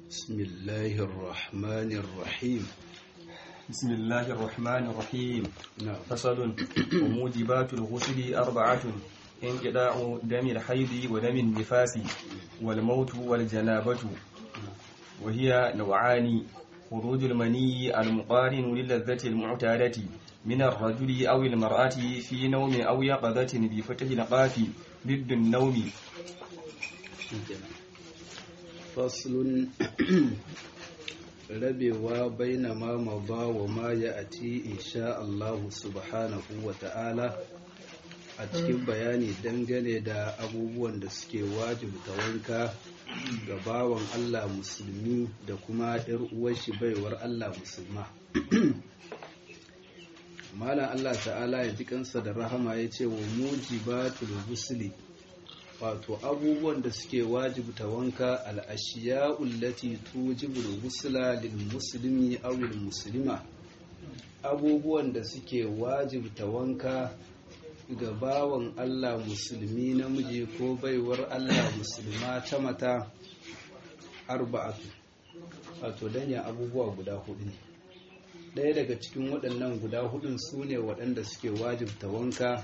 بسم الله الرحمن الرحيم بسم الله الرحمن الرحيم نعم فصل وموجبات الغسل أربعة انقطاع دم الحيض ودم النفاس والموت والجنابة وهي نوعان خروج المني المقارن للذة المعتادة من الرجل أو المرأة في نوم أو يقظة بفتح القاف ضد النوم فصل rabewa baina ma maba wa ma ya ati insha Allah subhanahu wa ta'ala a cikin bayani dangane da abubuwan da suke wajibta wanka ga bawan Allah musulmi da kuma ‘yar uwarshi baiwar Allah musulma. Malam Allah ta'ala ya ji kansa da rahama ya ce wa mujibatul gusli wato abubuwan da suke wajibta wanka al'ashiya ullati tujibul gusla lil muslimi aw lil muslima abubuwan da suke wajibta wanka ga bawan Allah musulmi namiji ko baiwar Allah musulma ta mata arba'atu wato danya abubuwa guda hudu ne ɗaya daga cikin waɗannan guda hudun su ne waɗanda suke wajibta wanka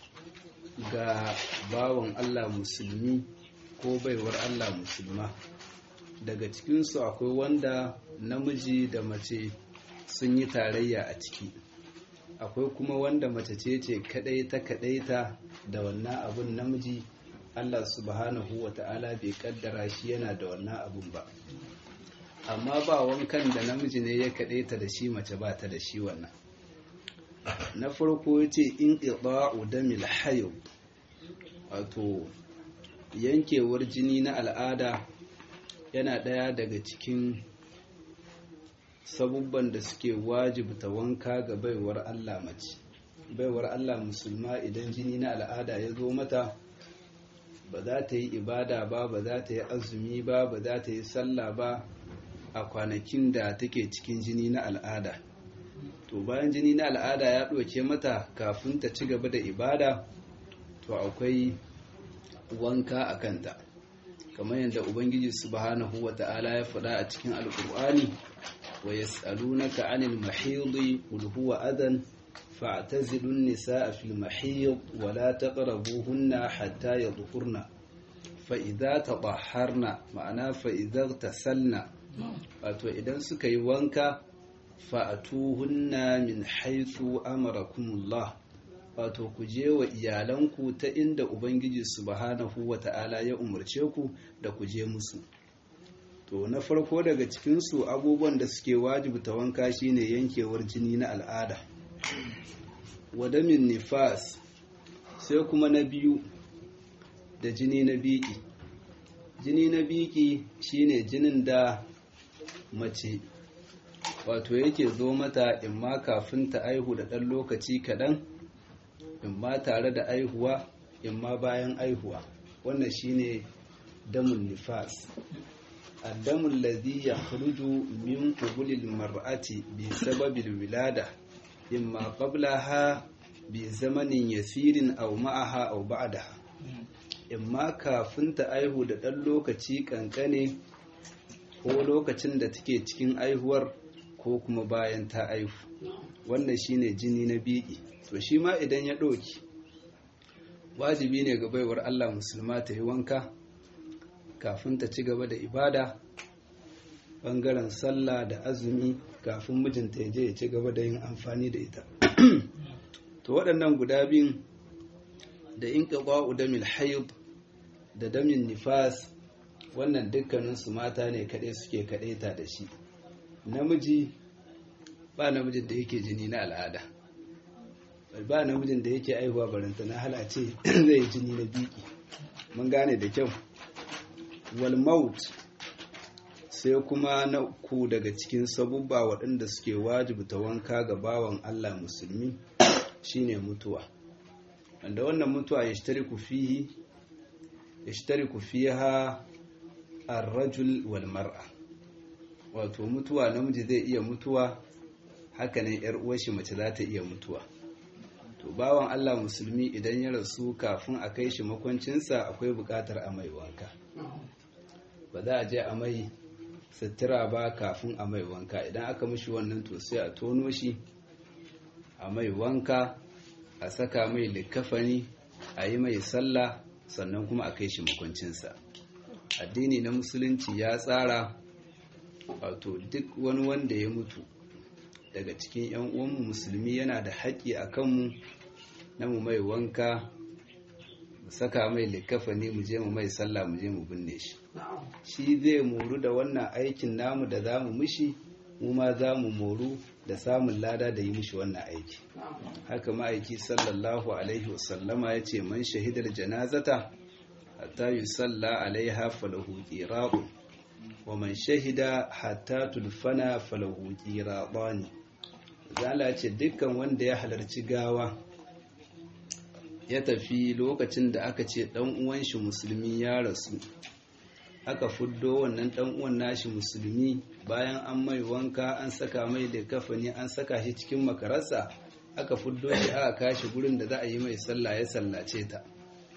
ga bawan Allah musulmi ko baiwar Allah musulma daga cikinsu akwai wanda namiji da mace sun yi tarayya a ciki akwai kuma wanda mace ce ce kadai ta kadaita da wannan abun namiji Allah subhanahu wa ta'ala bai kaddara shi yana da wannan abun ba amma ba wankan da namiji ne ya kadaita da shi mace ba ta da shi wannan na farko ya ce in ƙiɗa'u damil hayo wato yankewar jini na al'ada yana ɗaya daga cikin sabubban da suke wajibta wanka ga baiwar Allah mace baiwar Allah musulma idan jini na al'ada ya zo mata ba za ta yi ibada ba ba za ta yi azumi ba ba za ta yi sallah ba a kwanakin da take cikin jini na al'ada to bayan jini na al'ada ya ɗauke mata kafin ta ci gaba da ibada to akwai wanka a kanta kamar yadda ubangiji subhanahu wa ta'ala ya faɗa a cikin alƙur'ani wa yas'alunaka 'anil mahidi qul huwa adan fa'tazilu an-nisaa fil mahid wa la taqrabuhunna hatta yadhkurna fa idza tadahharna ma'ana fa idza tasalna wato idan suka yi wanka fa'atuhunna min haithu amarakumullah wato ku je wa iyalanku ta inda ubangiji subhanahu wa ta'ala ya umarce ku da ku je musu to na farko daga cikinsu abubuwan da suke wajibta wanka shine yankewar jini na al'ada wadamin nifas sai kuma na biyu da jini na biki jini na biki shine jinin da mace wato yake zo mata in ma kafin ta aihu da ɗan lokaci kaɗan in ma tare da aihuwa in ma bayan aihuwa wannan shine damun nifas addamun ladhi yakhruju min qubulil mar'ati bi sababil wilada imma qablaha bi zamanin yasirin aw ma'aha aw ba'daha imma kafin ta aihu da ɗan lokaci kankane ko lokacin da take cikin aihuwar ko kuma bayan ta aihu wannan shine jini na biki to shi ma idan ya ɗauki wajibi ne ga baiwar Allah musulma ta yi wanka kafin ta ci gaba da ibada ɓangaren sallah da azumi kafin mijinta ya je ya ci gaba da yin amfani da ita to waɗannan guda biyun da in ƙaƙwa damil hayd da damin nifas wannan dukkaninsu mata ne kaɗai suke kaɗaita da shi namiji ba namijin da yake jini na al'ada ba namijin da yake aihuwa baranta na halace zai yi jini na biki mun gane da kyau walmaut sai kuma na ku daga cikin sabubba waɗanda suke wajibta wanka ga bawan allah musulmi shine mutuwa wanda wannan mutuwa ya fihi ya fiha ar-rajul wal mar'a wato mutuwa namiji zai iya mutuwa hakanan yar uwar shi mace za ta iya mutuwa to bawan Allah musulmi idan ya rasu kafin a kai shi makwancinsa akwai bukatar a mai wanka ba za a je a mai sutura ba kafin a mai wanka idan aka mishi wannan to sai a tono shi a mai wanka a saka mai likafani a yi mai sallah sannan kuma a kai shi makwancinsa addini na musulunci ya tsara wato duk wani wanda ya mutu daga cikin 'yan uwanmu musulmi yana da haƙƙi a kanmu na mu mai wanka mu saka mai likafani mu je mu mai sallah mu je mu binne shi shi zai moru da wannan aikin namu da za mu mishi mu ma za mu moru da samun lada da yi mishi wannan aiki haka ma'aiki sallallahu alaihi wasallama ya ce man shahidar janazata hatta yi salla alaiha falahu qira'u wa man shahida hatta tulfana falahu qira'ani zala ce dukkan wanda ya halarci gawa ya tafi lokacin da aka ce dan uwan shi musulmi ya rasu aka fuddo wannan dan uwan nashi musulmi bayan an mai wanka an saka mai da kafani an saka shi cikin makararsa aka fuddo shi aka kashi gurin da za a yi mai sallah ya sallace ta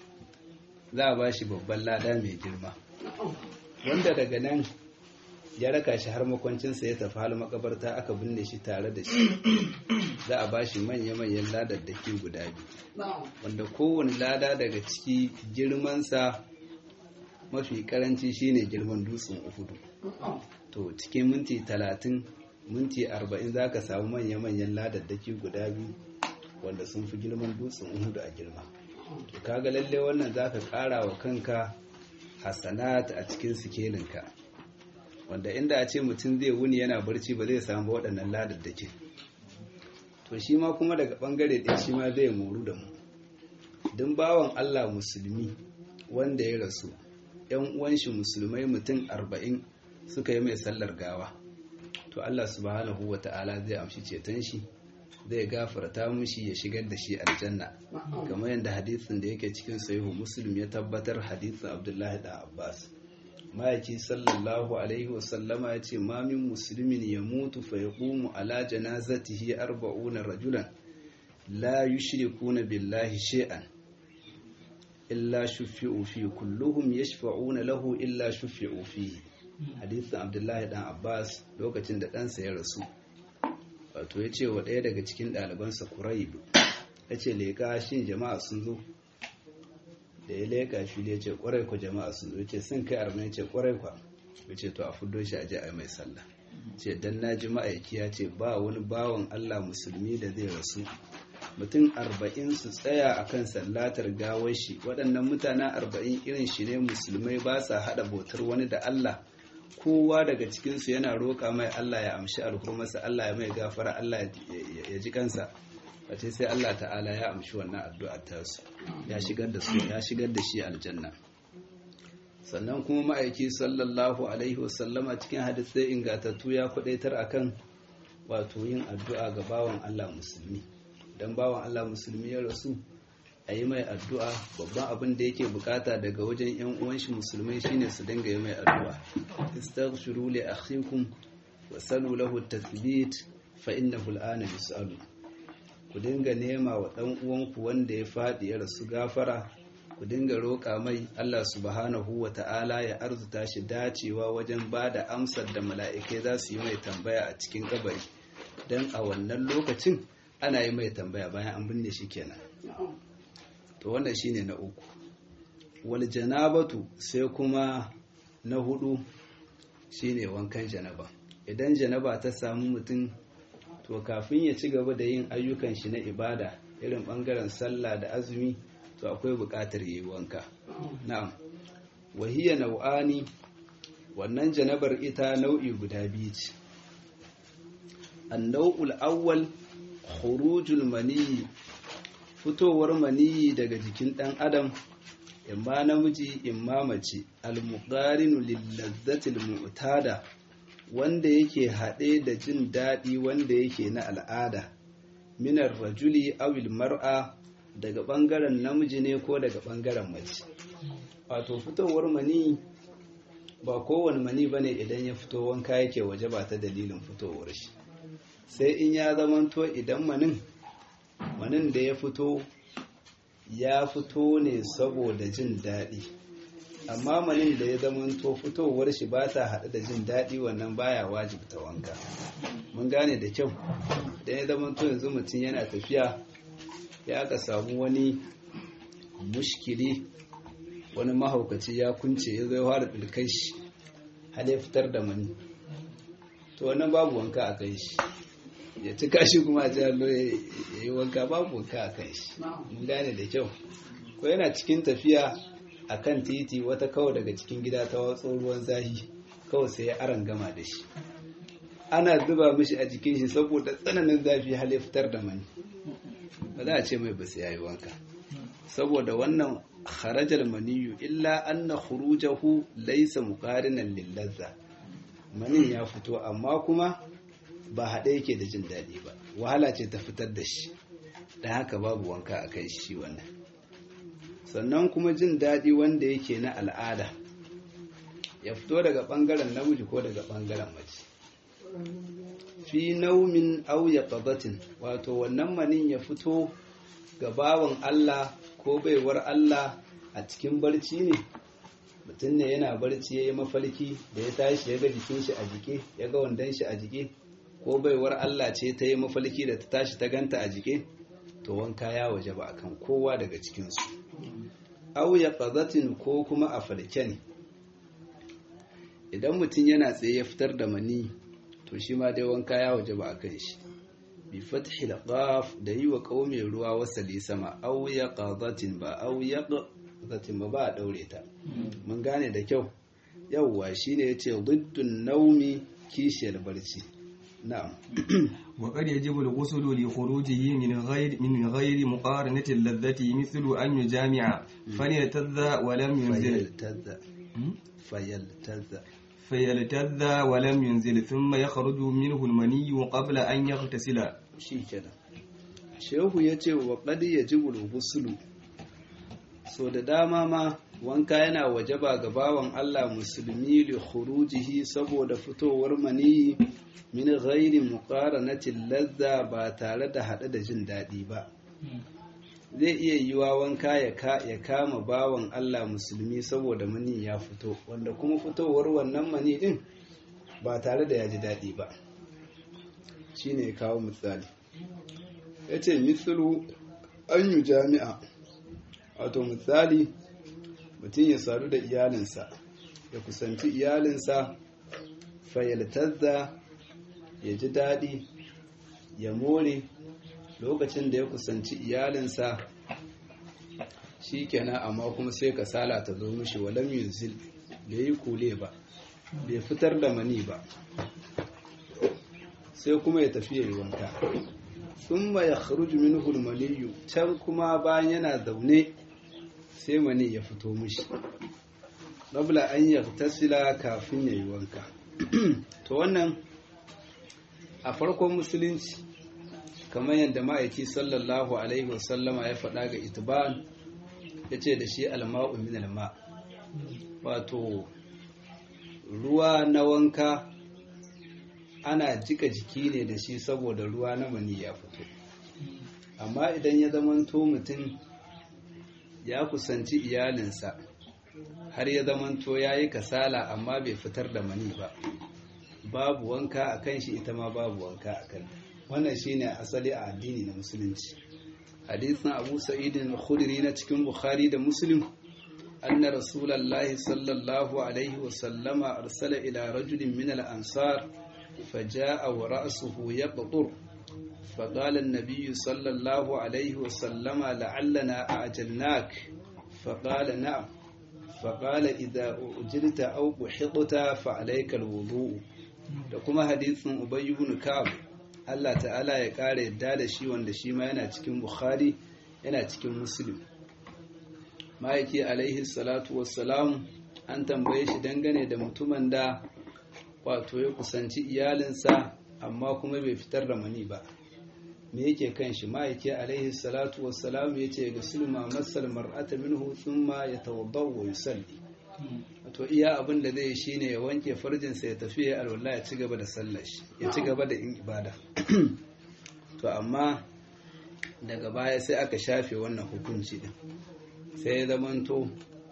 za a ba shi babban lada mai girma wanda daga nan ya raka shi har makwancinsa ya tafi hal makabarta aka binne shi tare da shi za a ba shi manya-manyan ladaddaki guda biyu wanda kowane lada daga ciki girmansa mafi karanci shine girman dutsen uhudu to cikin minti talatin minti arba'in za ka samu manya-manyan ladaddaki guda biyu wanda sun fi girman dutsen uhudu a girma to kaga lalle wannan za ka kara wa kanka hasanat a cikin sikelinka wanda inda a ce mutum zai wuni yana barci ba zai samu waɗannan ladaddaki to shi ma kuma daga ɓangare ɗaya shi ma zai moru da mu don bawan allah musulmi wanda ya rasu yan uwan shi musulmai mutum arba'in suka yi mai sallar gawa to Allah subhanahu wa ta'ala zai amshi ceton shi zai gafarta mushi ya shigar da shi aljanna kamar yadda hadisin da yake cikin sahihu muslim ya tabbatar hadisin abdullahi da abbas ma'aiki sallallahu alaihi wasallama ya ce ma min musulmin ya mutu fa yaqumu ala janazatihi arba'una rajulan la yushrikuna billahi shay'an illa shufi'u fi kulluhum yashfa'una lahu illa shufi'u fi hadisin abdullahi dan abbas lokacin da ɗansa ya rasu wato ya ce wa ɗaya daga cikin ɗalibansa kuraibu ya ce leƙa shin jama'a sun zo da ya leƙa shi ya ce ƙwarai ku jama'a sun zo ya ce sun kai arba'in ya ce ƙwarai kwa ya ce to a fuddo shi a je a yi mai sallah ce dan na ji ma'aiki ya ce ba wani bawan allah musulmi da zai rasu mutum arba'in su tsaya a kan sallatar gawar shi waɗannan mutanen arba'in irin shi ne musulmai ba sa haɗa bautar wani da Allah kowa daga cikinsu yana roƙa mai Allah ya amshi alhurmarsa Allah ya mai gafara Allah ya ji kansa wace sai Allah ta'ala ya amshi wannan addu'ar tasu ya shigar da su ya shigar da shi aljanna sannan kuma ma'aiki sallallahu alaihi wasallama cikin hadisai ingatattu ya kwadaitar akan wato yin addu'a ga bawan Allah musulmi dan bawan Allah musulmi ya rasu a yi mai addu'a babban abin da yake bukata daga wajen ‘yan uwanshi musulmai shine su dinga yi mai addu'a istaghfiru li akhikum wa salu lahu tathbit fa innahu al'ana yus'alu ku dinga nema wa dan uwanku wanda ya fadi ya rasu gafara ku dinga roƙa mai Allah subhanahu wa ta'ala ya arzuta shi dacewa wajen ba da amsar da mala'ikai za su yi mai tambaya a cikin kabari don a wannan lokacin ana yi mai tambaya bayan an binne shi kenan to wannan shine na uku wal janabatu sai kuma na hudu shine wankan janaba idan janaba ta samu mutum to kafin ya ci gaba da yin ayyukan shi na ibada irin bangaren sallah da azumi to akwai buƙatar yi wanka na'am wahiya nau'ani wannan janabar ita nau'i guda biyu ce annau'ul awwal khurujul maniyi fitowar maniyi daga jikin ɗan adam imma namiji imma mace al-muqarinu lil-lazzatil mu'tada wanda yake haɗe da jin daɗi wanda yake na al'ada minar rajuli awil mar'a daga ɓangaren namiji ne ko daga ɓangaren mace wato fitowar mani ba kowane mani ba ne idan ya fito wanka yake waje ba ta dalilin fitowar shi sai in ya zamanto idan manin manin da ya fito ya fito ne saboda jin daɗi amma manin da ya zamanto fitowar shi ba ta haɗu da jin daɗi wannan baya wajibta wanka mun gane da kyau da ya zamanto yanzu mutum yana tafiya ya aka samu wani mushkili wani mahaukaci ya kunce ya zai fara ɗulkai shi har ya fitar da mani to wannan babu wanka a kai shi ya cika shi kuma a jihar ya yi wanka babu wanka a kai shi mun gane da kyau ko yana cikin tafiya a kan titi wata kawai daga cikin gida ta watso ruwan zahi kawai sai ya aran gama da shi ana zuba mishi a jikin shi saboda tsananin zafi hal ya fitar da mani ba za a ce mai ba sai yayi wanka saboda wannan kharajar maniyu illa anna khurujahu laysa muqarinan lil ladza manin ya fito amma kuma ba haɗe yake da jin daɗi ba wahala ce ta fitar da shi dan haka babu wanka a kai shi wannan sannan kuma jin daɗi wanda yake na al'ada ya fito daga ɓangaren namiji ko daga ɓangaren mace fi naumin auya ƙabatin wato wannan manin ya fito ga bawan Allah ko baiwar Allah a cikin barci ne mutum ne yana barci ya yi mafalki da ya tashi ya ga jikin shi a jike ya ga wandon shi a jike ko baiwar Allah ce ta yi mafalki da ta tashi ta ganta a jike to wanka ya waje ba akan kowa daga cikinsu auya ƙazatin ko kuma a falke ne idan mutum yana tsaye ya fitar da mani to shi ma dai wanka ya waje ba a kan shi bi fathi da qaf da yi wa ƙaume ruwa wasali sama auya ƙazatin ba auya ƙazatin ba ba a ɗaure ta mun gane da kyau yawwa shine yace diddun naumi kishiyar barci na'am وقد يجب الغسل لخروجه من غير من غير مقارنة اللذة مثل أن يجامع فليلتذ ولم ينزل فيلتذ فيلتذ فيلتذ ولم ينزل ثم يخرج منه المني قبل أن يغتسل shikenan shehu yace wa qad yajibu al-ghusl so da dama ma wanka yana wajaba ga bawan Allah musulmi li khurujihi saboda fitowar maniyi min ghairi muqaranatin ladza ba tare da hade da jin daɗi ba zai iya yiwa wanka ya kama bawan Allah musulmi saboda mani ya fito wanda kuma fitowar wannan mani din ba tare da ya ji daɗi ba shine ya kawo misali ya ce mislu an yi jami'a wato misali mutum ya sadu da iyalinsa ya kusanci iyalinsa fayyaltazza ya ji daɗi ya more lokacin da ya kusanci iyalinsa shi kenan amma kuma sai kasala ta zo mishi walam yunzil bai yi kule ba bai fitar da mani ba sai kuma ya tafi yayi wanka sun ma ya kharuju minhu maniyu can kuma bayan yana zaune sai mani ya fito mishi rabla an yaktasila kafin yayi wanka to wannan a farkon musulunci kamar yadda ma'aiki sallallahu alaihi wasallama ya faɗa ga itiban ya ce da shi alma'u min alma wato ruwa na wanka ana jika jiki ne da shi saboda ruwa na mani ya fito amma idan ya zamanto mutum ya kusanci iyalinsa har ya zamanto ya yi kasala amma bai fitar da mani ba babu wanka a kan shi ita ma babu wanka a kan wannan shine asali a addini na musulunci hadisin abu sa'idin khudri na cikin bukhari da muslim anna rasulullahi sallallahu alaihi wa sallama arsala ila rajulin min al-ansar فجاء ورأسه يقطر فقال النبي صلى الله عليه وسلم لعلنا أعجلناك فقال نعم فقال إذا أجلت أو بحطت فعليك الوضوء da kuma hadisin Ubay ibn Ka'ab Allah ta'ala ya kare yadda da shi wanda shi ma yana cikin Bukhari yana cikin Muslim Ma'aiki alaihi salatu wassalam an tambaye shi dangane da mutumin da wato ya kusanci iyalinsa amma kuma bai fitar da mani ba me yake kan shi ma'aiki alaihi salatu wassalam ya ce ga sulma masal mar'ata minhu thumma yatawadda wa yusalli to iya abin da zai shine ya wanke farjinsa ya tafi ya alwala ya ci gaba da sallar shi ya ci gaba da yin ibada to amma daga baya sai aka shafe wannan hukunci din sai ya zamanto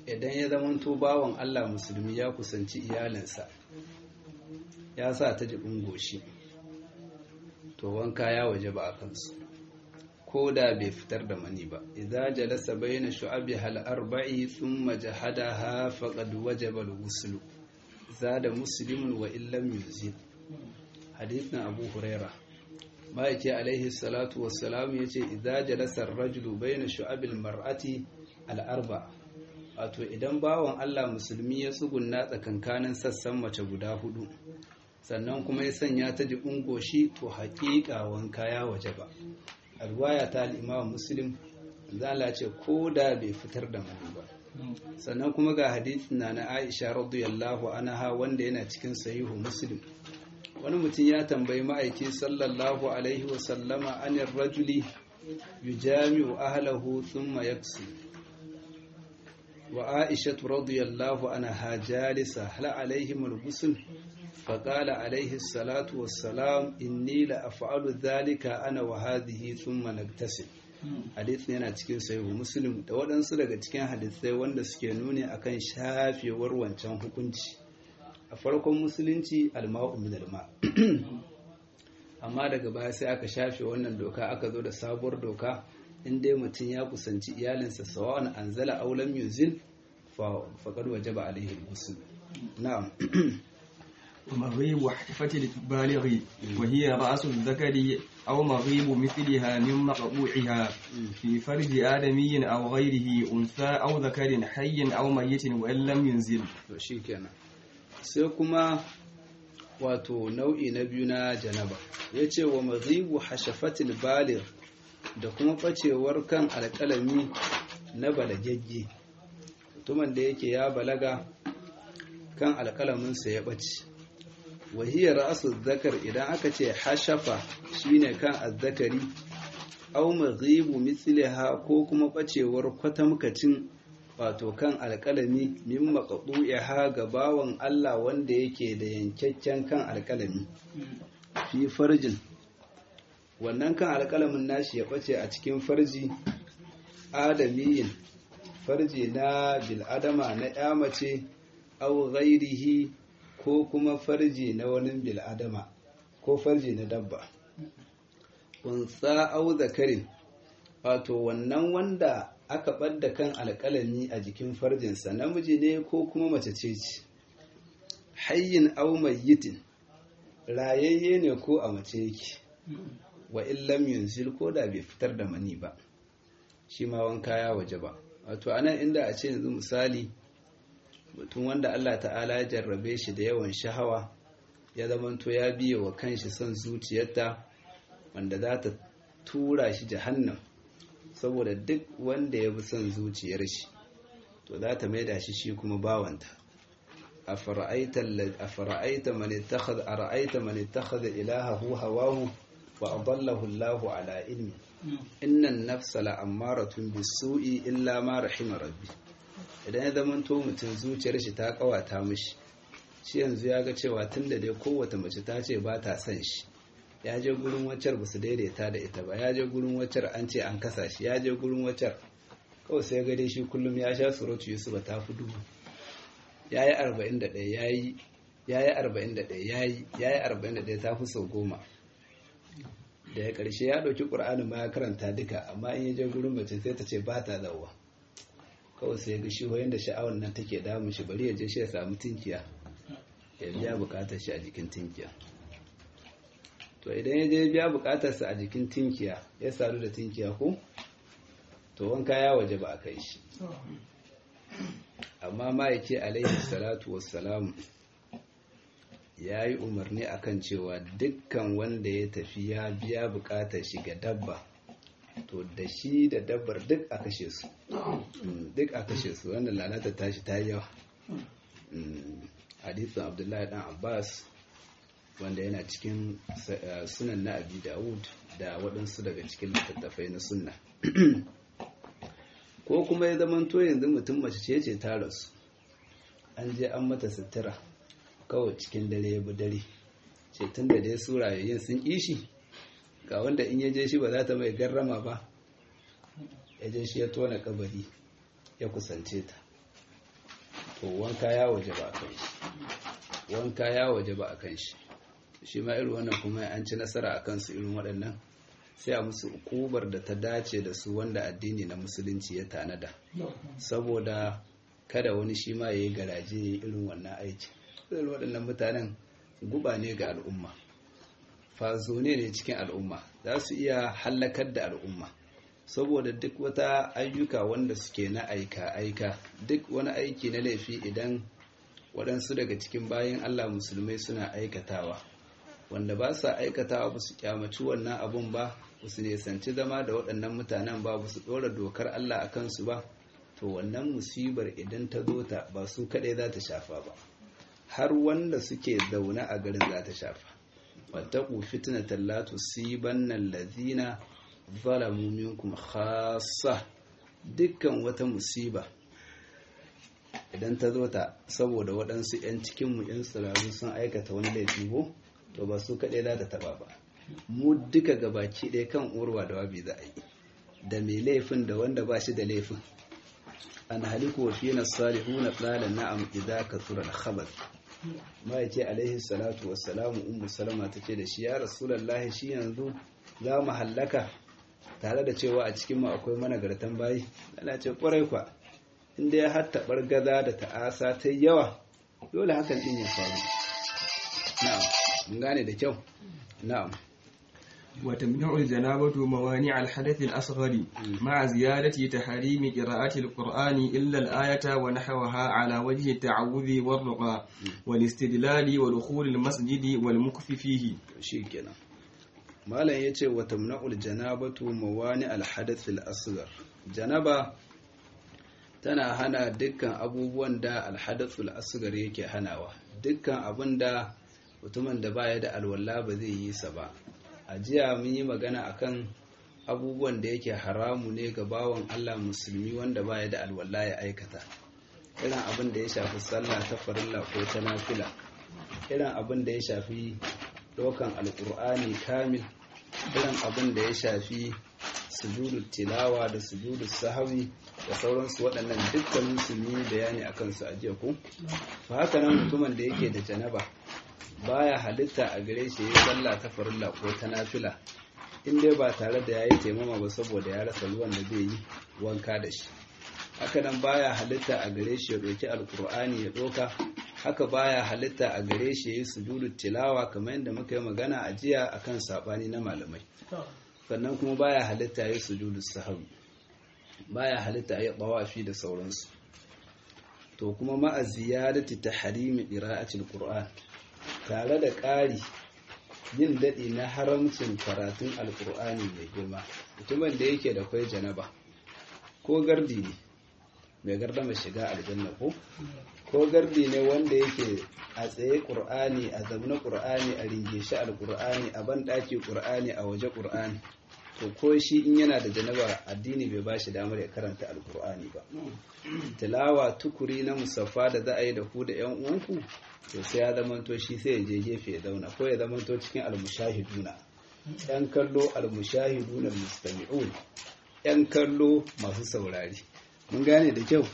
idan ya zamanto bawan Allah musulmi ya kusanci iyalinsa ya sa ta jibin goshi to wanka ya waje ba a kansu ko da bai fitar da mani ba idza jalasa bayna shu'abi hal arba'i thumma jahadaha faqad wajaba al-ghusl zada muslimun wa illam yuzid hadithin abu huraira ma'aiki alaihi salatu wassalam yace idza jalasa ar-rajulu bayna shu'abil mar'ati al-arba wato idan bawan Allah musulmi ya tsugunna tsakankanin sassan mace guda hudu sannan kuma ya sanya ta jibin goshi to haƙiƙa wanka ya waje ba a ruwaya ta al'imam muslim zala ce ko da bai fitar da mani ba sannan kuma ga hadithin na na aisha radiyallahu anha wanda yana cikin sahihu muslim wani mutum ya tambayi ma'aiki sallallahu alaihi wasallama anir rajuli yujami'u ahlahu thumma yaksu wa aisha radiyallahu anha jalisa hal alaihim al-ghusl فقال عليه الصلاة والسلام إني لأفعل ذلك أنا وهذه ثم نغتسل hadith yana cikin sahihu muslim da waɗansu daga cikin hadisai wanda suke nuni akan shafewar wancan hukunci a farkon musulunci alma'u min alma amma daga baya sai aka shafe wannan doka aka zo da sabuwar doka in dai mutum ya kusanci iyalinsa sawa'an anzala aw lam yuzil fa faqad wajaba alaihi al-ghusl na'am مغيب حفة البالغ وهي رأس الذكر أو مغيب مثلها من مقبوعها في فرج آدمي أو غيره أنثى أو ذكر حي أو ميت وإن لم ينزل shikenan sai kuma wato nau'i na biyu na janaba ya ce wa mazibu hashafatil balir da kuma ɓacewar kan alƙalami na balagagge mutumin da yake ya balaga kan alƙalaminsa ya ɓace wahiyar ra'asu zakar idan aka ce hashafa shine kan azzakari aw maghibu mithliha ko kuma bacewar kwatamkacin wato kan alƙalami min maqdu'iha ga bawan Allah wanda yake da yankakken kan alƙalami fi farjin wannan kan alƙalamin nashi ya bace a cikin farji adamiyin farji na bil'adama na ya mace aw ghairihi ko kuma farji na wani bil'adama ko farji na dabba unsa au zakarin wato wannan wanda aka ɓadda kan alƙalami a jikin farjinsa namiji ne ko kuma mace ce ce hayyin au mayyitin rayayye ne ko a mace yake wa illam yunzil ko da bai fitar da mani ba shi ma wanka ya waje ba wato anan inda a ce yanzu misali mutum wanda Allah ta'ala ya jarrabe shi da yawan shahawa ya zamanto ya biye wa kanshi son zuciyarta wanda za ta tura shi jahannam saboda duk wanda ya bi son zuciyar shi to za ta maida shi shi kuma bawanta a fara'aita man ittakhadha ilahahu hawahu wa adallahu Allahu ala ilmi innan nafsa la'ammaratun bisu'i illa ma rahima rabbi idan ya zama to mutum zuciyar shi ta kawata mishi shi yanzu ya ga cewa tun da dai kowace mace ta ce ba ta son shi ya je gurin waccar ba su daidaita da ita ba ya je gurin waccar an ce an kasa shi ya je gurin waccar kawai sai ga dai shi kullum ya sha surutu yusuf ta fi dubu ya yi arba'in da ɗaya ya yi ya yi arba'in da ɗaya ya yi ya yi arba'in da ɗaya ta fi sau goma da ya ƙarshe ya ɗauki ƙur'anin ma ya karanta duka amma in ya je gurin mace sai ta ce ba ta zauwa kawai sai ga shi wayan da sha'awar nan take damun shi bari ya je shi ya samu tinkiya ya biya bukatar shi a jikin tinkiya to idan ya je biya bukatarsa a jikin tinkiya ya sadu da tinkiya ko to wanka ya waje ba a kai shi amma ma'aike alaihi salatu wassalamu ya yi umarni akan cewa dukkan wanda ya tafi ya biya bukatar shi ga dabba to da shi da dabbar duk a kashe su duk a kashe su wannan lalata tashi ta yawa hadisin abdullahi dan abbas wanda yana cikin sunan na abi dawud da waɗansu daga cikin littattafai na sunna ko kuma ya zama to yanzu mutum mace ce ce ta rasu an je an mata sutura kawai cikin dare ya bi dare ce tun da dai su rayayyun sun kishi ga wanda in ya je shi ba za ta mai garrama ba ya je shi ya tona kabari ya kusance ta to wanka ya waje ba a kan shi wanka ya waje ba a kan shi shi ma irin wannan kuma an ci nasara a kansu irin waɗannan sai a musu ukubar da ta dace da su wanda addini na musulunci ya tanada saboda kada wani shi ma ya yi garaje irin wannan aiki irin waɗannan mutanen guba ne ga al'umma fazone ne cikin al'umma za su iya hallakar da al'umma saboda duk wata ayyuka wanda suke na aika-aika duk wani aiki na laifi idan waɗansu daga cikin bayan allah musulmai suna aikatawa wanda ba sa aikatawa ba su kyamaci wannan abun ba ba su nesanci zama da waɗannan mutanen ba ba su ɗora dokar allah a kansu ba to wannan musibar idan ta zo ta ba su kaɗai za ta shafa ba har wanda suke zaune a garin za ta shafa wattaku fitnatan la tusibanna allazina zalamu minkum khassa dukkan wata musiba idan ta zo ta saboda waɗansu 'yan cikinmu 'yan tsirarru sun aikata wani laifi ko to ba su kaɗai za ta taɓa ba mu duka gabaki ɗaya kan urwa da wabi za a yi da mai laifin da wanda ba shi da laifin an haliku wa fiye na salihu na ɗalan na'am idza ka tura da khabar ma ya ce alaihi salatu wassalamu ummu salama ta ce da shi ya rasulallahi shi yanzu za mu hallaka tare da cewa a cikin mu akwai managartan bayi ana ce kwarai kwa inda ya hatta gaza da ta'asa ta yawa dole hakan din ya faru na'am mun gane da kyau na'am وتمنع الجنابة موانع الحدث الأصغر مع زيادة تحريم قراءة القرآن إلا الآية ونحوها على وجه التعوذ والرقى والاستدلال ودخول المسجد والمكف فيه شيكنا malam ya ce wa tamna'ul janabatu mawani alhadath al-asghar janaba tana hana dukkan abubuwan da alhadath al-asghar yake hanawa dukkan abin da mutumin da baya da alwala ba zai yi sa ba a jiya mun yi magana akan abubuwan da yake haramu ne ga bawan Allah musulmi wanda baya da alwala ya aikata irin abin da ya shafi sallah ta farilla ko ta nafila irin abin da ya shafi dokan alkur'ani kamil irin abin da ya shafi sujudu tilawa da sujudu sahawi da sauransu waɗannan dukkan musulmi bayani a kansu a jiya ku fa haka nan mutumin da yake da janaba baya halitta a gare shi yayi sallah ta farilla ko ta nafila in dai ba tare da yayi taimama ba saboda ya rasa ruwan da zai yi wanka da shi haka nan baya halitta a gare shi ya ɗauki alkur'ani ya ɗauka haka baya halitta a gare shi yayi sujudu tilawa kamar yadda muka yi magana a jiya akan sabani na malamai sannan kuma baya halitta yayi sujudu sahwi baya halitta yayi tawafi da sauransu to kuma ma'a ziyadati tahrimi qira'atil qur'an tare da ƙari yin daɗi na haramcin karatun alkur'ani mai girma mutumin da yake da kwai janaba ko gardi ne mai gardama shiga aljanna ko ko gardi ne wanda yake a tsaye ƙur'ani a zamna ƙur'ani a ringe shi alƙur'ani a banɗaki ƙur'ani a waje ƙur'ani to ko shi in yana da janaba addini bai ba shi damar ya karanta alƙur'ani ba tilawa tukuri na musaffa da za a yi da ku da yan uwanku to sai ya zamanto shi sai ya je gefe ya zauna ko ya zamanto cikin almushahiduna yan kallo almushahiduna almustami'un yan kallo masu saurari mun gane da kyau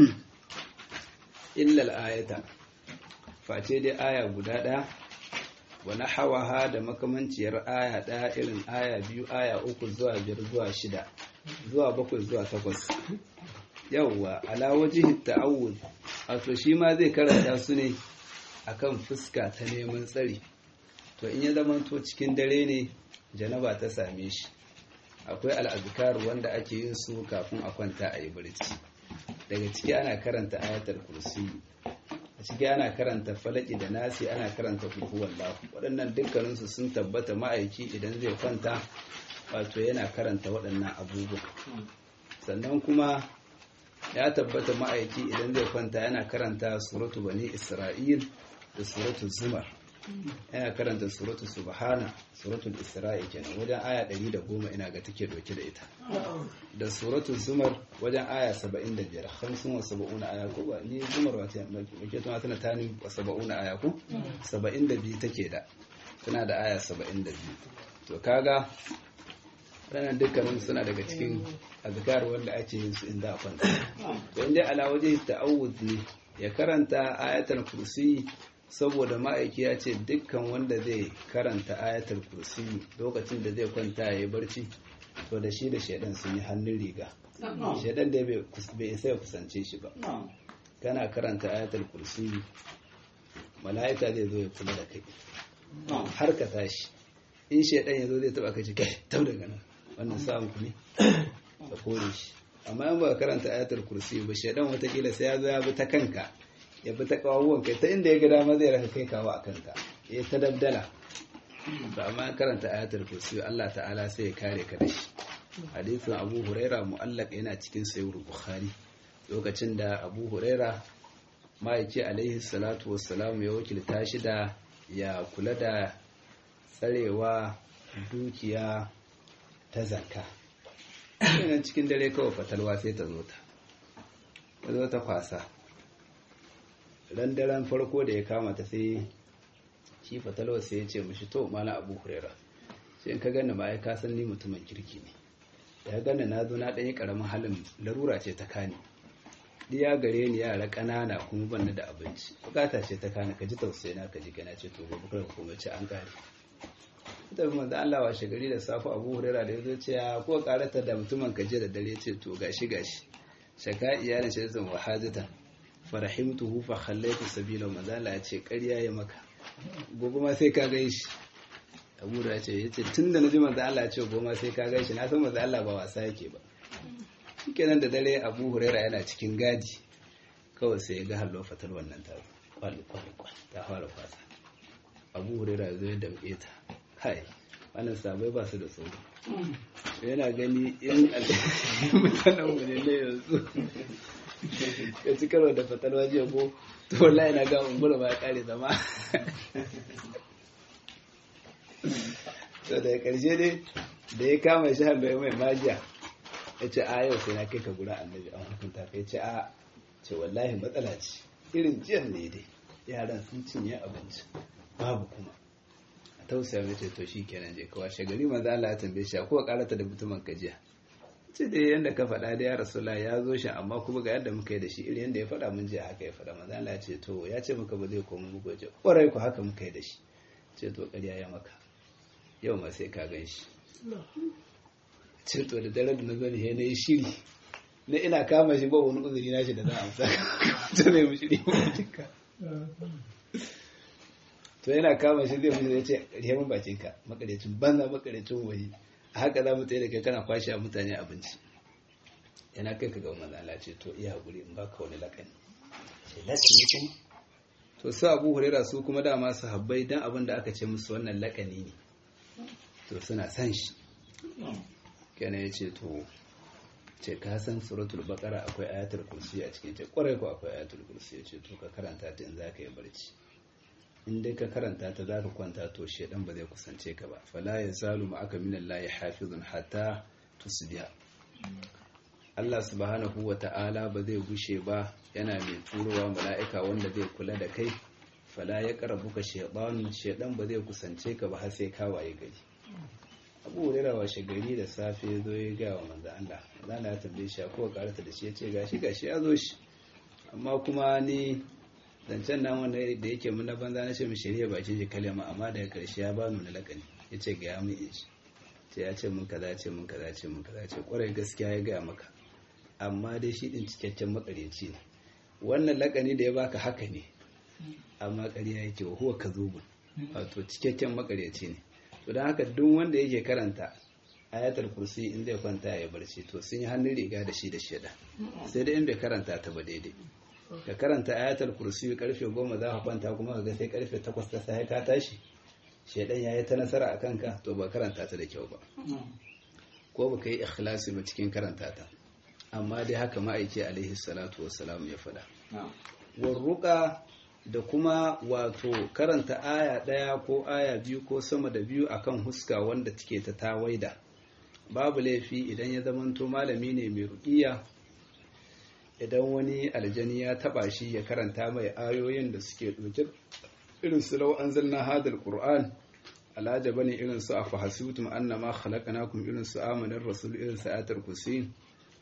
illal ayata face dai aya guda ɗaya wa hawaha da makamanciyar aya ɗaya irin aya biyu aya uku zuwa biyar zuwa shida zuwa bakwai zuwa takwas yawwa ala wajihi ta'awud wato shi ma zai karanta su ne akan fuska ta neman tsari to in ya zamanto cikin dare ne janaba ta same shi akwai al'azkar wanda ake yin su kafin a kwanta a yi barci daga ciki ana karanta ayatul kursi a ciki ana karanta falaki da nasi ana karanta kulhuwan lafu waɗannan dukkaninsu sun tabbata ma'aiki idan zai kwanta wato yana karanta waɗannan abubuwa sannan kuma ya tabbata ma'aiki idan zai kwanta yana karanta suratu bani isra'il da suratu zumar yana karanta suratu subhana suratul isra'i kenan wajen aya 110 ina ga take doke da ita da suratu zumar wajen aya 75 hamsin wa saba'una aya ko ba ni zumar wata ke tuna tana tani wa saba'una aya ko 72 take da tana da aya 72 to kaga ranar dukkanin suna daga cikin azkar wanda ake yin su inda a kwanta to inda ala waje ta'awud ne ya karanta ayatul kursi saboda ma'aiki ya ce dukkan wanda zai karanta ayatul kursi lokacin da zai kwanta ya yi barci to da shi da shaidan sun yi hannun riga shaidan da bai isa ya kusance shi ba kana karanta ayatul kursi mala'ika zai zo ya kula da kai har ka tashi in shaidan ya zo zai taba ka ci kai tau daga nan wannan samun ku ne ka kore shi amma in ba karanta ayatul kursi ba shaidan watakila sai ya zo ya bi ta kanka ya bi ta kawawuwan kai ta inda ya ga dama zai raka kai kawo a kanka ya ta dabdala ba amma karanta ayatul kursi Allah ta'ala sai ya kare ka da shi hadisin Abu Huraira mu'allaq yana cikin sayyid Bukhari lokacin da Abu Huraira ma'aiki alaihi salatu wassalam ya wakilta shi da ya kula da tsarewa dukiya ta zakka yana cikin dare kawai fatalwa sai ta zo ta ta zo ta kwasa ran daren farko da ya kama ta sai shi fatalwa sai ya ce mashi to mana abu hurera sai in ka gani ma ya kasan ni mutumin kirki ne da ya gani na zo na ɗanyi ƙaramin halin larura ce ta kani diya gare ni yara ƙanana kuma ban da abinci bukata ce ta kani ka ji tausayi na ka ji kana ce to gobe kar ka kuma ci an kare ita bi manzo Allah washe gari da safu Abu Hurairah da yazo ce ya ko karata da mutumin kaje da dare ce to gashi gashi shaka iyalin shi zan wahajatan farahimtuhu fa khallaitu sabila manzo Allah ya ce ƙarya ya maka gobe ma sai ka gai shi Abu Hurairah ya ce yace tunda naji manzo Allah ya ce gobe ma sai ka gai shi na san manzo Allah ba wasa yake ba shikenan da dare Abu Hurairah yana cikin gadi kawai sai ya ga hallo fatar wannan ta kwalli kwalli ta fara kwasa Abu Hurairah zai damƙe ta kai wannan sabai ba su da tsoro yana gani in mutanen mu ne na yanzu ka ci karo da fatalwa jiya ko to wallahi na ga umbura ba ya kare zama to da karshe ne da ya kama shi hannu mai magiya ya ce a yau sai na kai ka gura annabi an hukunta ka ya ce a ce wallahi matsala ce irin jiyan ne dai yaran sun cinye abinci babu kuma tausaya mai to shi kenan je kawai shagari manzo Allah ya tambaye shi ko karata da mutumin kajiya ce da yanda ka faɗa da ya rasulullah ya zo shi amma kuma ga yadda muka yi da shi irin yanda ya faɗa mun je haka ya faɗa manzo Allah ya ce to ya ce muka ba zai koma muku je kwarai ku haka muka yi da shi ce to ƙarya ya maka yau ma sai ka gan shi ce to da dare da na zo ne na yi shiri na ina kama shi ba wani uzuri na shi da za a amsa ta ne mu shiri ba to yana kama shi zai mutu ya ce rihe mun bakin ka makarecin banza makarecin waje a haka za mu tsaye da kai kana kwashe mutane abinci yana kai ka ga wannan Allah ce to iya hakuri in baka wani lakani sai lasi ne to su Abu Hurairah su kuma dama su habbai dan abin da aka ce musu wannan lakani ne to suna san shi kenan yace to ce ka san suratul baqara akwai ayatul kursi a cikin ta kwarai ko akwai ayatul kursi ya ce to ka karanta ta in zaka yi barci in dai ka karanta ta za ka kwanta to shedan ba zai kusance ka ba fala ya zalu ma aka minan layi hafizun hatta tusbiya Allah subhanahu wa ta'ala ba zai gushe ba yana mai turowa mala'ika wanda zai kula da kai fala ya karabu ka shedan shedan ba zai kusance ka ba har sai ka waye gari abu hurera washe gari da safe zo ya ga wa manzo Allah manzo Allah ya tambaye shi ko karata da shi ya ce gashi gashi ya zo shi amma kuma ni zancen nan wanda da yake muna banza na ce mu shirya bakin shi kalma amma daga karshe ya bani na lakani ya ce ga mu in shi ce ya ce mun kaza ce mun kaza ce mun kaza ce kwarai gaskiya ya gaya maka amma dai shi din cikakken makareci ne wannan lakani da ya baka haka ne amma ƙarya yake wa huwa kazubun wato cikakken makareci ne to don haka duk wanda yake karanta ayatul kursi in zai kwanta ya barci to sun yi hannun riga da shi da sheda sai dai in bai karanta ta ba daidai ka karanta ayatul kursi karfe goma za ka kwanta kuma ka ga sai karfe takwas ta sai ka tashi shedan yayi ta nasara a kanka to ba karanta ta da kyau ba ko ba ka yi ikhlasi ba cikin karanta ta amma dai haka ma'aiki alaihi salatu wassalam ya faɗa warruka da kuma wato karanta aya ɗaya ko aya biyu ko sama da biyu akan huska wanda take ta tawaida babu laifi idan ya zamanto malami ne mai ruƙiya idan wani aljani ya taba shi ya karanta mai ayoyin da suke ɗauke irin su lau an zanna hadar ƙur'an alaja bane irin su a fahasutum annama khalaqnakum irin su amanar rasul irin su ayatul kursi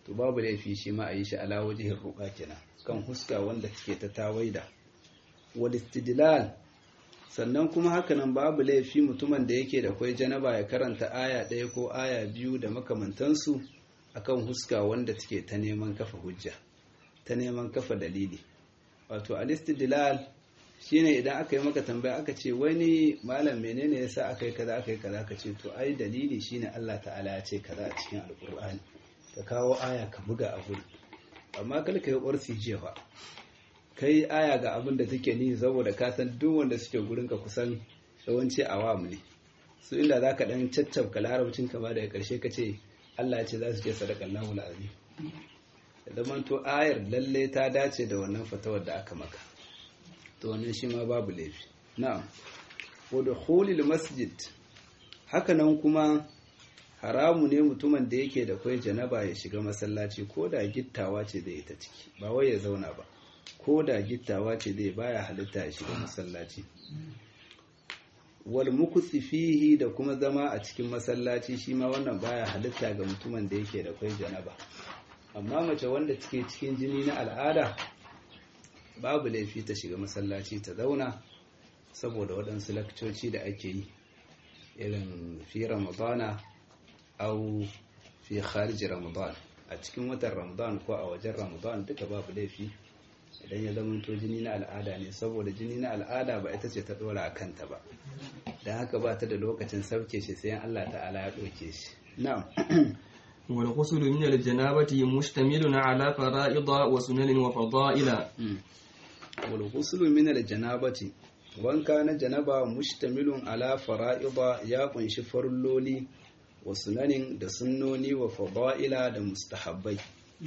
to babu laifi shi ma a yi shi ala wajihin ruka kenan kan huska wanda take ta tawaida wal istidlal sannan kuma hakanan babu laifi mutumin da yake da kwai janaba ya karanta aya ɗaya ko aya biyu da makamantansu akan huska wanda take ta neman kafa hujja ta neman kafa dalili wato al-istidlal shine idan aka yi maka tambaya aka ce wani malam menene yasa aka yi kaza aka yi kaza ka ce to ai dalili shine Allah ta'ala ya ce kaza a cikin alkur'ani ka kawo aya ka buga a guri amma kar ka yi ƙwarsi jefa kai aya ga abin da take ni saboda ka san duk wanda suke gurin ka kusan yawanci awam ne su inda zaka dan caccabka larabcin ka ba daga karshe ka ce Allah ya ce za su ce sadaqallahu alazim da zaman to ayar lalle ta dace da wannan fatawar da aka maka to wannan shi ma babu laifi na'am wa dukhulil masjid haka nan kuma haramu ne mutumin da yake da kwai janaba ya shiga masallaci ko da gittawa ce zai ta ciki ba wai ya zauna ba ko da gittawa ce zai baya halitta ya shiga masallaci wal mukusi fihi da kuma zama a cikin masallaci shi ma wannan baya halitta ga mutumin da yake da kwai janaba amma mace wanda take cikin jini na al'ada babu laifi ta shiga masallaci ta zauna saboda waɗansu lakcoci da ake yi irin fi ramadana au fi kharji ramadan a cikin watan ramadan ko a wajen ramadan duka babu laifi idan ya zama to jini na al'ada ne saboda jini na al'ada ba ita ce ta dora a kanta ba don haka ba ta da lokacin sauke shi sai Allah ta'ala ya ɗauke shi na'am والغسل من الجنابة مشتمل على فرائض وسنن وفضائل والغسل من الجنابة wanka na janaba mustamilun ala fara'ida ya kunshi farilloli wa sunanin da sunnoni wa fada'ila da mustahabbai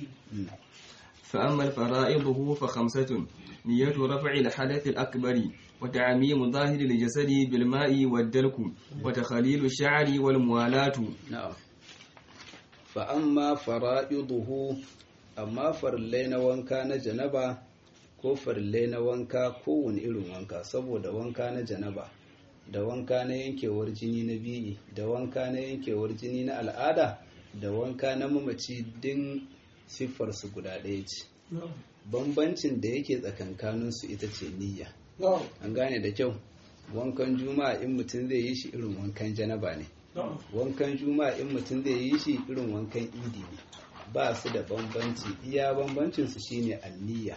فأما الفرائضه فخمسة نية رفع الحدث الأكبر وتعميم ظاهر الجسد بالماء والدلك وتخليل الشعر والموالاة na'am fa amma fara'iduhu amma farillai na wanka na janaba ko farillai na wanka kowane irin wanka saboda wanka na janaba da wanka na yankewar jini na biyi da wanka na yankewar jini na al'ada da wanka na mamaci din siffarsu guda ɗaya ce bambancin da yake tsakankaninsu ita ce niyya an gane da kyau wankan juma'a in mutum zai yi shi irin wankan janaba ne wankan juma'a in mutum zai yi shi irin wankan idi ne ba su da bambanci iya bambancinsu shine anniya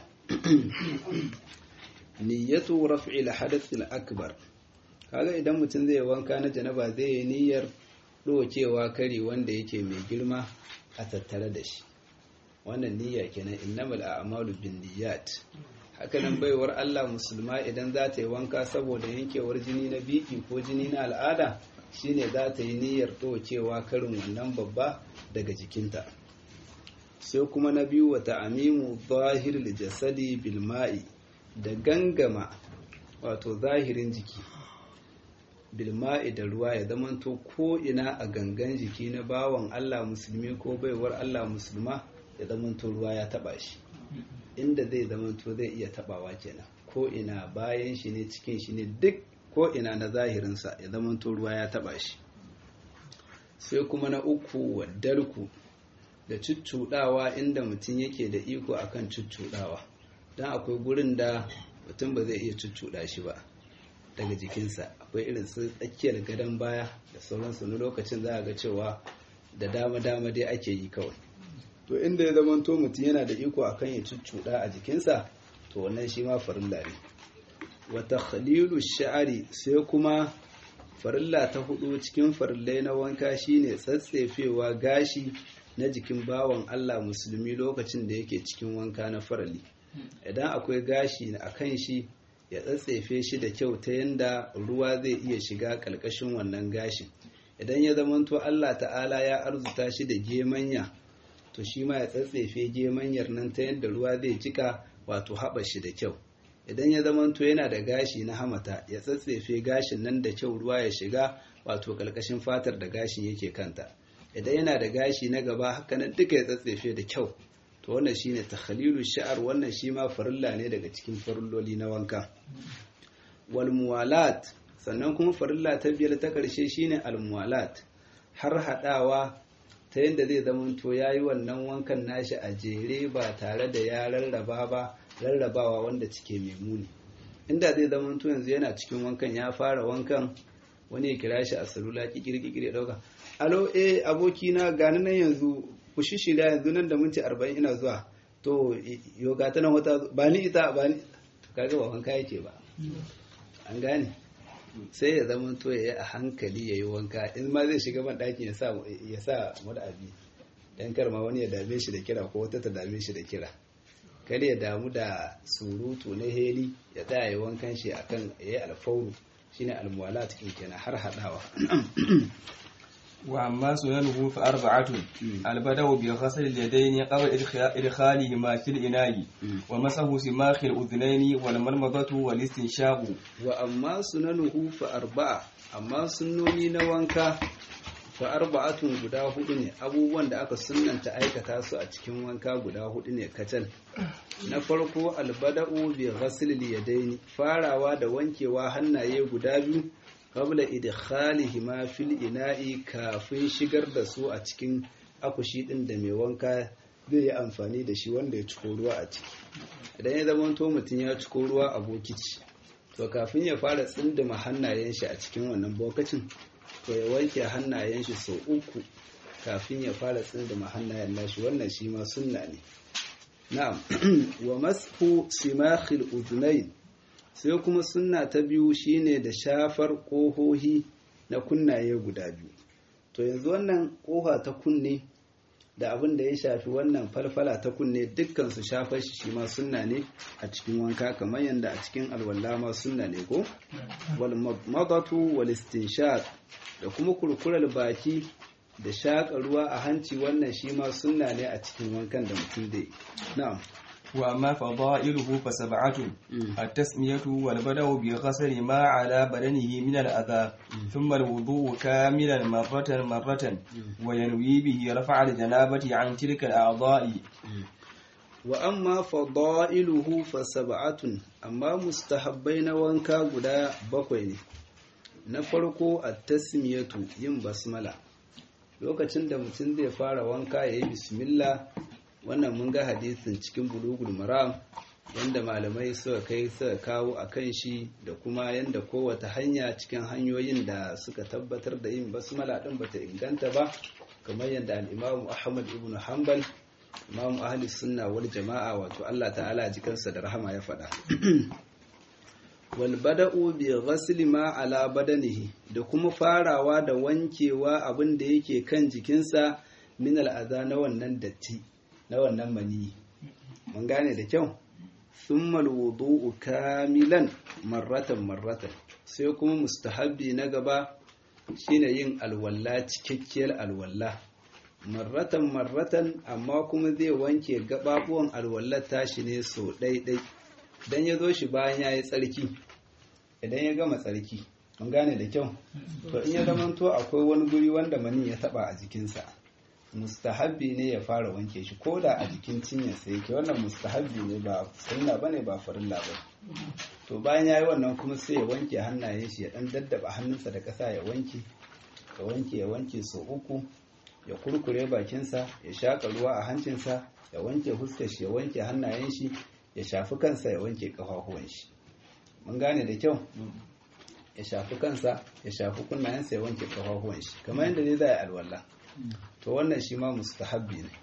niyyatu raf'il hadath al-akbar kaga idan mutum zai wanka na janaba zai yi niyyar dokewa kari wanda yake mai girma a tattare da shi wannan niyya kenan innamal a'malu binniyat haka nan baiwar Allah musulma idan za ta yi wanka saboda yankewar jini na biki ko jini na al'ada shine za ta yi niyyar dokewa karin wannan babba daga jikinta sai kuma na biyu wa ta'amimu zahir jasadi bil ma'i da gangama wato zahirin jiki bilma'i da ruwa ya zamanto ko ina a gangan jiki na bawan Allah musulmi ko baiwar Allah musulma ya zamanto ruwa ya taba shi inda zai zamanto zai iya tabawa kenan ko ina bayan shi ne cikin shi ne duk ko ina na zahirinsa ya zamanto ruwa ya taba shi sai kuma na uku waddarku da cuccuɗawa inda mutum yake da iko akan cuccuɗawa don akwai gurin da mutum ba zai iya cuccuɗa shi ba daga jikinsa akwai irin su tsakiyar gadon baya da sauransu na lokacin za a ga cewa da dama-dama dai ake yi kawai to inda ya zama to mutum yana da iko akan ya cuccuɗa a jikinsa to wannan shi ma farilla ne wata khalilu sha'ari sai kuma farilla ta hudu cikin farillai na wanka shine tsatsefewa gashi na jikin bawan Allah musulmi lokacin da yake cikin wanka na farali idan akwai gashi a kan shi ya tsatsefe shi da kyau ta yanda ruwa zai iya shiga ƙalƙashin wannan gashin idan ya zamanto Allah ta'ala ya arzuta shi da gemanya to shi ma ya tsatsefe gemanyar nan ta yadda ruwa zai jika wato haɓa shi da kyau idan ya zamanto yana da gashi na hamata ya tsatsefe gashin nan da kyau ruwa ya shiga wato ƙalƙashin fatar da gashin yake kanta idan yana da gashi na gaba haka nan duka ya tsatsefe da kyau to wannan shine takhalilu sha'ar wannan shi ma farilla ne daga cikin farilloli na wanka wal muwalat sannan kuma farilla ta biyar ta karshe shine al muwalat har hadawa ta yadda zai zama to ya yi wannan wankan nashi a jere ba tare da ya rarraba ba rarrabawa wanda cike mai muni inda zai zama to yanzu yana cikin wankan ya fara wankan wani ya kira shi a salula kikiri ya dauka alo eh abokina gani nan yanzu ku shishira yanzu nan da minti arba'in ina zuwa to yoga ta nan wata ba ni ita ba ni kaga ba wanka yake ba an gane sai ya zama to ya yi a hankali ya yi wanka in ma zai shiga ban ɗaki ya sa abi dan kar ma wani ya dame shi da kira ko wata ta dame shi da kira kar ya damu da surutu na heli ya tsaya ya wankan shi akan ya yi alfauru shine almuwala cikin kenan har haɗawa وأما سننه فأربعة البدء بغسل اليدين قبل إدخالهما في الإناء ومسح سماخ الأذنين والمرمضة والاستنشاق وأما سننه فأربعة أما سنوني نوانكا فأربعة guda hudu ne abubuwan da aka sunanta aikata su a cikin wanka guda hudu ne kacal na farko albada'u bi ghasl yadaini farawa da wankewa hannaye guda biyu qabla idkhalihima fil ina'i kafin shigar da su a cikin akushi din da mai wanka zai yi amfani da shi wanda ya ciko ruwa a ciki idan ya zama to mutum ya ciko ruwa a bokiti to kafin ya fara tsindima hannayen shi a cikin wannan bokacin to ya wanke hannayen shi sau uku kafin ya fara tsindima hannayen nashi wannan shi ma sunna ne na'am wa mashu simakhil udhunayn sai kuma sunna ta biyu shine da shafar ƙohohi na kunnaye guda biyu to yanzu wannan ƙoha ta kunne da abin da ya shafi wannan falfala ta kunne dukkan su shafar shi shi ma sunna ne a cikin wanka kamar yadda a cikin alwala ma sunna ne ko wal madatu wal istinshaq da kuma kurkurar baki da shaƙa ruwa a hanci wannan shi ma sunna ne a cikin wankan da mutum zai na'am وأما فضائله فسبعة التسمية والبدء بغسل ما على بدنه من الأذى ثم الوضوء كاملا مرة مرة وينوي به رفع الجنابة عن تلك الأعضاء وأما فضائله فسبعة أما مستحبين وانكا قدا بقوين نفرق التسمية yin basmala lokacin da mutum zai fara wanka ya yi bismillah wannan mun ga hadisin cikin bulugul maram yanda malamai suka kai suka kawo a kan shi da kuma yanda kowace hanya cikin hanyoyin da suka tabbatar da yin basmala din bata inganta ba kamar yadda al-Imam Ahmad ibn Hanbal Imam Ahli Sunna wal Jama'a wato Allah ta'ala jikansa da rahama ya faɗa wal bada'u bi ghasli ma ala badanihi da kuma farawa da wankewa abin da yake kan jikinsa min al'aza na wannan datti na wannan mani mun gane da kyau thumma alwudu'u kamilan marratan marratan sai kuma mustahabbi na gaba shine yin alwalla cikakkiyar alwalla marratan marratan amma kuma zai wanke gababuwan alwallar tashi ne so ɗaiɗai dan ya zo shi bayan ya yi tsarki idan ya gama tsarki mun gane da kyau to in ya zamanto akwai wani guri wanda mani ya taba a jikinsa mustahabbi ne ya fara wanke shi ko da a jikin cinyarsa yake wannan mustahabbi ne ba sunna bane ba farilla ba to bayan yayi wannan kuma sai ya wanke hannayen shi ya dan daddaba hannunsa da kasa ya wanke ya wanke ya wanke so uku ya kurkure bakinsa ya shaka ruwa a hancinsa ya wanke huskar shi ya wanke hannayen shi ya shafi kansa ya wanke kafafuwan shi mun gane da kyau ya shafi kansa ya shafi kunnayensa ya wanke kafafuwan shi kamar yadda dai za a yi alwala to wannan shi ma mustahabbi ne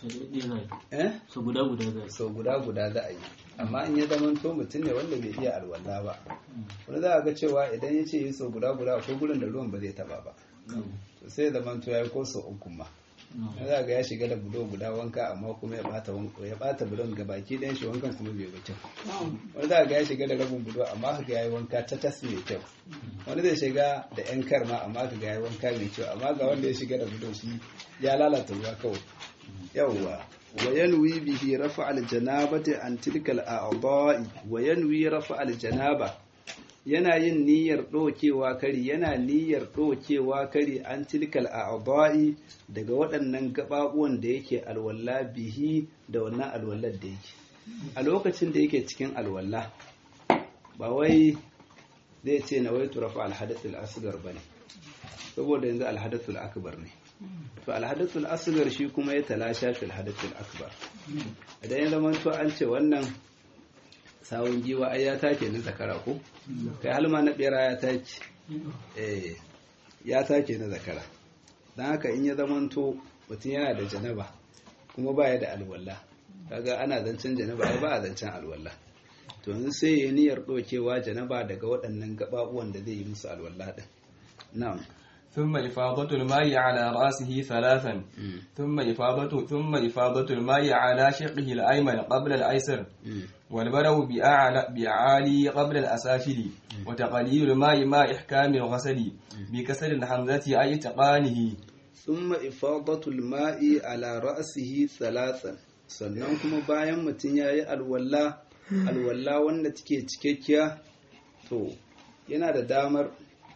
eh so guda guda za so guda guda za a yi amma in ya zama to mutum ne wanda bai iya alwala ba wani za a ga cewa idan ya ce yi so guda guda akwai gurin da ruwan ba zai taba ba to sai ya zama to ya yi ko so uku ma za ga ya shiga da budo guda wanka amma kuma ya bata ya bata budon ga baki ɗayan shi wankan kuma bai ba kyau wani za ga ya shiga da rabin budo amma ka ga yayi wanka ta tas mai kyau wani zai shiga da yan karma amma ka ga yayi wanka mai kyau amma ga wanda ya shiga da budo shi ya lalata ruwa kawai yawwa wa yanwi bihi rafa al janabati an tilka al a'dha'i wa yanwi rafa al janaba yana yin niyyar ɗaukewa kari yana niyyar ɗaukewa kari an tilkal a'dha'i daga waɗannan gaɓaɓuwan da yake alwala bihi da wannan alwallar da yake a lokacin da yake cikin alwala ba wai zai ce na wai turafa alhadathul asghar bane saboda yanzu alhadathul akbar ne to alhadathul asghar shi kuma ya talasha fil hadathul akbar idan ya zama to an ce wannan sawun giwa ai ya take na zakara ko kai halma na bera ya take eh ya take na zakara dan haka in ya zama to mutum yana da janaba kuma baya da alwala kaga ana zancen janaba ai ba a zancen alwala to yanzu sai ya niyyar dokewa janaba daga waɗannan gababuwan da zai yi musu alwala din na'am ثم إفاضة الماء على رأسه ثلاثا ثم إفاضة ثم إفاضة الماء على شقه الأيمن قبل الأيسر والبرو بأعلى بأعالي قبل الأسافل وتقليل الماء مع إحكام الغسل بكسر الحمزة أي تقانه ثم إفاضة الماء على رأسه ثلاثا sannan kuma bayan mutum ya yi alwala alwala wanda take cikakkiya to yana da damar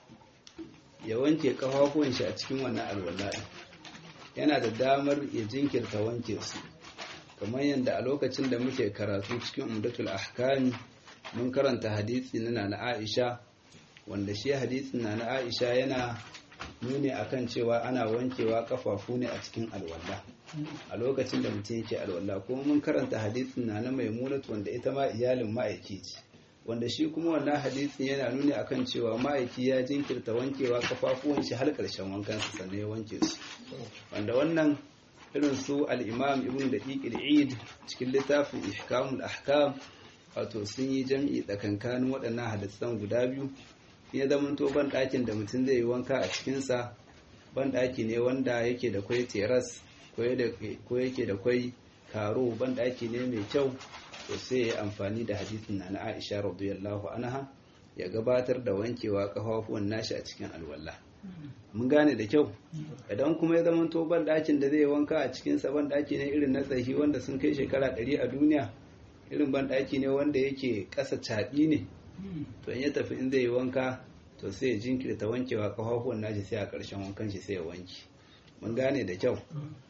ya wanke kafafuwan shi a cikin wannan alwala yana da damar ya jinkirta wanke su kamar yadda a lokacin da muke karatu cikin umdatul ahkami mun karanta hadisi na nana Aisha wanda shi hadisin nana Aisha yana nuni akan cewa ana wankewa kafafu ne a cikin alwala a lokacin da mutum yake alwala kuma mun karanta hadisin nana Maimunatu wanda ita ma iyalin ma'aiki ce wanda shi kuma wannan hadisin yana nuni akan cewa ma'aiki ya jinkirta wankewa kafafuwan shi har karshen wankan su sannan ya wanke su wanda wannan irin su al-Imam Ibn Daqiq al-Eid cikin littafin Ihkamul Ahkam wato sun yi jam'i tsakankanin waɗannan hadisan guda biyu ya zama to ban ɗakin da mutum zai yi wanka a cikin sa ban ɗaki ne wanda yake da kwai teras ko yake da kwai karo ban ɗaki ne mai kyau to sai ya amfani da hadisin na Aisha radiyallahu anha ya gabatar da wankewa kafafuwan nashi a cikin alwala mun gane da kyau idan kuma ya zama to ban dakin da zai wanka a cikin sa ban daki ne irin na tsahi wanda sun kai shekara 100 a duniya irin ban daki ne wanda yake kasa caɗi ne to in ya tafi in zai yi wanka to sai ya jinkirta wankewa kafafuwan nashi sai a ƙarshen wankan shi sai ya wanke mun gane da kyau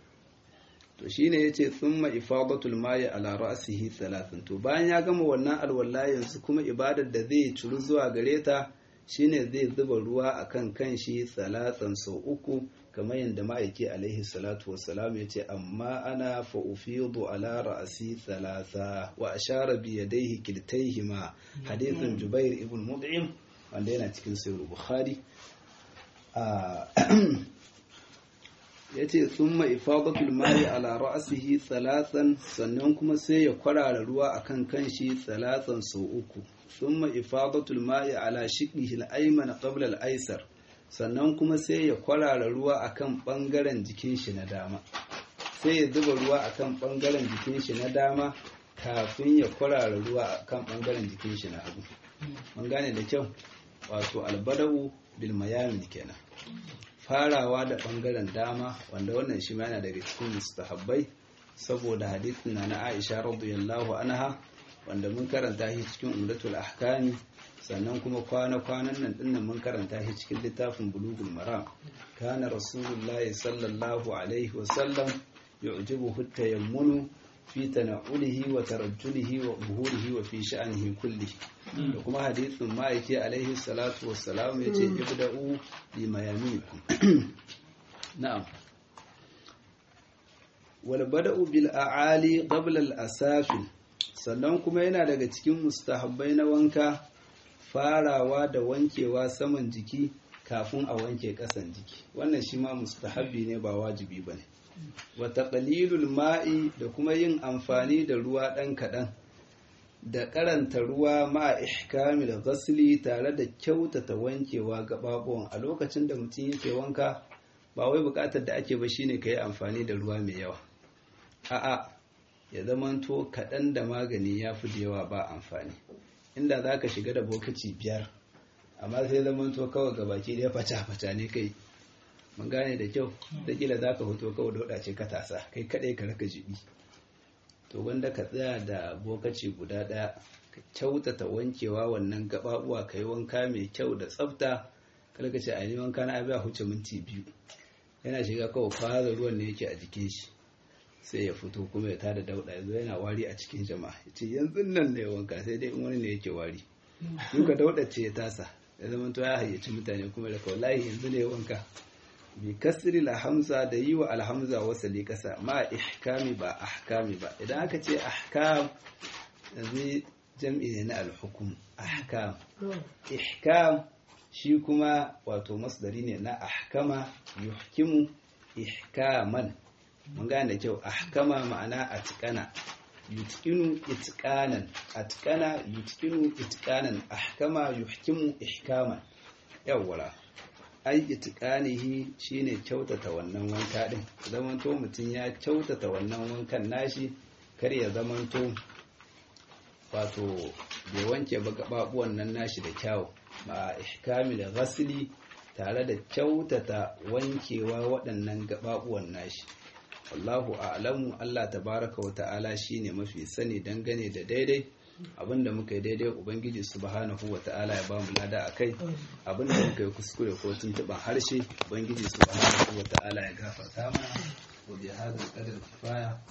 to shine yace thumma ifadatul mayi ala ra'sihi thalathan to bayan ya gama wannan alwala yanzu kuma ibadar da zai curu zuwa gare ta shine zai zuba ruwa akan kanshi salatan sau uku kamar yadda ma'aiki alaihi salatu wassalam yace amma ana fa ufidu ala ra'si thalatha wa ashara bi yadayhi kiltayhima hadithin jubair ibn mud'im wanda yana cikin sahih bukhari ya ce sun ifadatul mari ala ra'asihi thalathan sannan kuma sai ya kwarara ruwa akan kanshi thalathan sau uku sun ifadatul mari ala shiqihi al-ayman qabla al-aysar sannan kuma sai ya kwarara ruwa akan bangaren jikin shi na dama sai ya zuba ruwa akan bangaren jikin shi na dama kafin ya kwarara ruwa akan bangaren jikin shi na hagu mun gane da kyau wato albada'u bil mayamin kenan farawa da bangaren dama wanda wannan shi ma yana daga cikin mustahabbai saboda hadithin na Aisha radiyallahu anha wanda mun karanta shi cikin umdatul ahkami sannan kuma kwana-kwanan nan dinnan mun karanta shi cikin littafin bulugul maram kana rasulullahi sallallahu alaihi wa sallam yu'jibuhu tayammunu fi tana'ulihi wa tarajjulihi wa buhurihi wa fi sha'anihi kullihi da kuma hadithin ma'aiki alaihi salatu wassalam ya ce ibda'u bi mayaminikum na'am wal bada'u bil a'ali qabla al asafil sannan kuma yana daga cikin mustahabbai na wanka farawa da wankewa saman jiki kafin a wanke kasan jiki wannan shi ma mustahabbi ne ba wajibi bane wa taqlilul ma'i da kuma yin amfani da ruwa dan kadan da karanta ruwa ma ihkamil ghasli tare da kyautata wankewa gababuwan a lokacin da mutum yake wanka ba wai bukatar da ake ba shine kai amfani da ruwa mai yawa a'a ya zamanto kaɗan da magani ya fi da yawa ba amfani inda za ka shiga da bokaci biyar amma sai zamanto kawai ga baki ɗaya fata-fata ne kai mun gane da kyau da kila za ka hoto kawai da wadace ka tasa kai kaɗai ka raka jibi to wanda ka tsaya da bokaci guda ɗaya ka kyautata wankewa wannan gaɓaɓuwa ka yi wanka mai kyau da tsafta kada ka ce a yi wanka na abiya huce minti biyu yana shiga kawai fara ruwan ne yake a jikin shi sai ya fito kuma ya tada dauda yanzu yana wari a cikin jama'a ya ce yanzu nan ne wanka sai dai in wani ne yake wari duka dauda ce ya tasa ya zama to ya hayyaci mutane kuma da wallahi yanzu ne wanka bi kasri la hamza da yi wa alhamza wasali kasa ma ihkami ba ahkami ba idan aka ce ahkam yanzu jam'i ne na alhukum ahkam ihkam shi kuma wato masdari ne na ahkama yuhkimu ihkaman mun gane da kyau ahkama ma'ana atqana yutqinu itqanan atqana yutqinu itqanan ahkama yuhkimu ihkaman yawwala ai itqanihi shine kyautata wannan wanka din zamanto mutum ya kyautata wannan wankan nashi kar ya zamanto wato bai wanke ba gababuwan nan nashi da kyau ba ihkami da ghasli tare da kyautata wankewa waɗannan gababuwan nashi wallahu a'lamu Allah tabaraka wa ta'ala shine mafi sani dangane da daidai abinda muka yi daidai ubangiji subhanahu wa ta'ala ya bamu lada akai abinda muka yi kuskure ko tuntuban harshe ubangiji subhanahu wa ta'ala ya gafarta mana wa bi hadal qadar kifaya